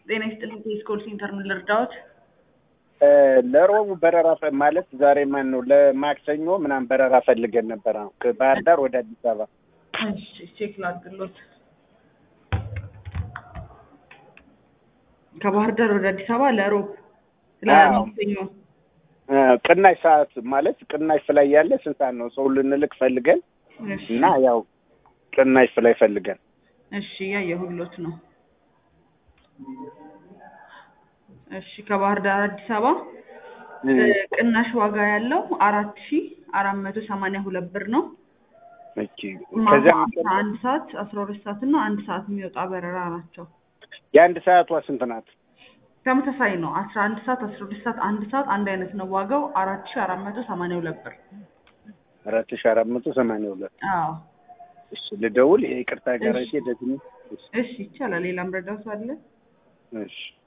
ጤና ይስጥልኝ ከስኮል ሴንተር ምን ልርዳዎት? ለሮቡ በረራ ፈ- ማለት ዛሬ ማን ነው ለማክሰኞ ምናምን በረራ ፈልገን ነበር። አሁን ከባህር ዳር ወደ አዲስ አበባ እሺ ቼክ ላድርግሎት። ከባህር ዳር ወደ አዲስ አበባ ለሮብ ለማክሰኞ እ፣ ቅናሽ ሰዓት ማለት ቅናሽ ፍላይ ያለ ስንት ሰዓት ነው? ሰው ልንልክ ፈልገን እሺ እና ያው ቅናሽ ፍላይ ፈልገን እሺ ያየሁሎት ነው። እሺ ከባህር ዳር አዲስ አበባ እ፣ ቅናሽ ዋጋ ያለው አራት ሺ አራት መቶ ሰማንያ ሁለት ብር ነው። ኦኬ። ማታ ከዚያ አስራ አንድ ሰዓት አስራ ሁለት ሰዓት እና አንድ ሰዓት የሚወጣ በረራ ናቸው። የአንድ ሰዓቷ ስንት ናት? ተመሳሳይ ነው። አስራ አንድ ሰዓት አስራ ሁለት ሰዓት አንድ ሰዓት አንድ አይነት ነው ዋጋው አራት ሺ አራት መቶ ሰማንያ ሁለት ብር። አራት ሺ አራት መቶ ሰማንያ ሁለት አዎ እሺ ልደውል። ይቅርታ ጋራቴ እሺ። ደግሞ እሺ ይቻላል። ሌላም ረዳቱ አለ። እሺ